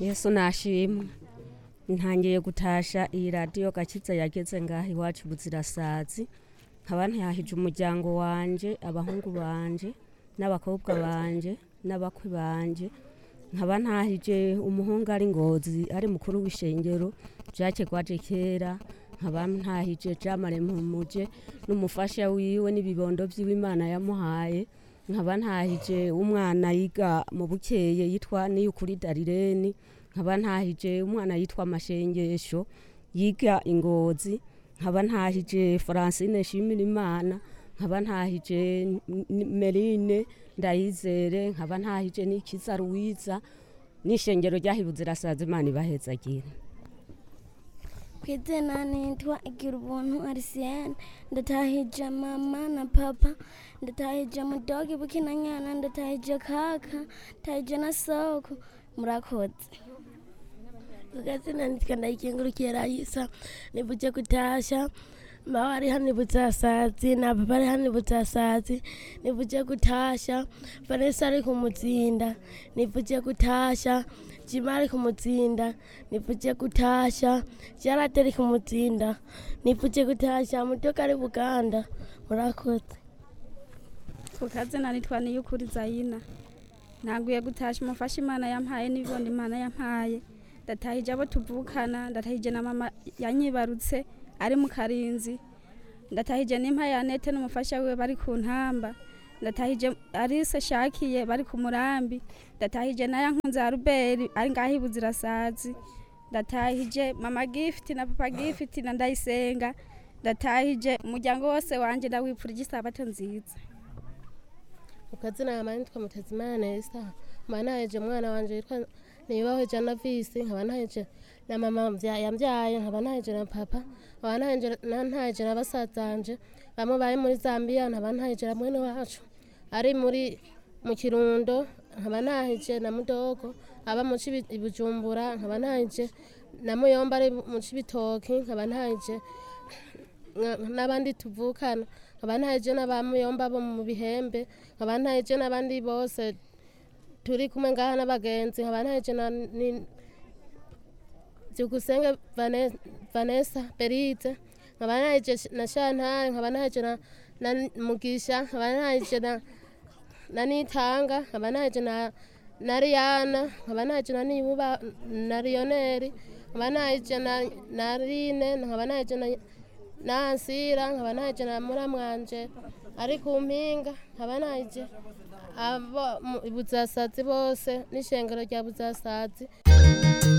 yesu nashimwe ntangiye gutasha iyi radiyo gakiza yageze ngaha iwacu buzirasazi nkaba ntihahije umuryango wanje abahungu banje n'abakobwa banje n'abakwe banje nkaba ntahije umuhungu ari ngozi ari mukuru w'ishengero jacques gwaje kera nkaba ntahije jamare mpumuje n'umufasha wiwe n'ibibondo by'iwe imana yamuhaye nkaba ntahije umwana yiga mu bukeye yitwa niyukuri darireni nkaba ntahije umwana yitwa amashengesho yiga ingozi nkaba ntahije francine shimira imana nkaba ntahije N- merine ndayizere nkaba ntahije n'ikiza ruwiza n'ishengero ryahibuze irasaza imana ibahezagire ku izina nitwa igira ubuntu arisiyene ndatahije mama na papa ndatahije mudogi bukinanyana ndatahije kaka ndatahije na soko murakoze Ukazina nitwa ndayikengurukiye Raisa nivuje kutasha mawa ari hano ibutsasazi na papa ari hano ibutsasazi nivuje kutasha Vanessa ari kumutsinda nivuje kutasha Jima ari kumutsinda nivuje kutasha Jarate ari kumutsinda nivuje kutasha mutoka ari Buganda murakoze ukazina nitwa niyukuri zayina ntaguye gutasha umufasha imana yampaye n'ibibondo imana yampaye ndatahije abo tuvukana ndatahije na mama yanyibarutse ari mu karinzi ndatahije n'impa ya nete n'umufasha wiwe bari ku ntamba ndatahije arise shakiye bari ku murambi ndatahije na yankunze ya ruberi ari ngaho ibuzirasazi ndatahije mama gifiti na papa gifiti na ndayisenga ndatahije umuryango wose wanje ndawipfurije isabato nziza ukazina yama nitwa mutezimana nesa nkaba ntaheje umwana wanje yitwa nibaho jana visi nkaba ntaheje na mama mvya- yambyaye nkaba ntaheje na papa nkaba ntaheje na- ntaheje na basazanje bamwe bari muri zambia nkaba ntaheje na mwene wacu ari muri mu kirundo nkaba ntaheje na mudogo aba mu Cibi- i bujumbura nkaba ntaheje na muyomba ari mu cibitoki nkaba ntaheje nka- n'abandi tuvukana nkaba ntaheje n'abamuyomba bo mu bihembe nkaba ntaheje n'abandi bose turi kumwe ngaha n'abagenzi nkaba ntaheje na ni- byukusenge Vane- vanessa beride nkaba ntaheje na shantare nkaba ntaheje na na mugisha nkaba ntaheje na na nitanga nkaba ntaheje na na riyana nkaba ntaheje na nibuba na riyoneri nkaba ntaheje na na rine nkaba ntaheje na nansira nkaba ntaheje na muramwanje ari ku mpinga nkaba ntaheje abo mu- buzasazi bose n'ishengero rya buzasazi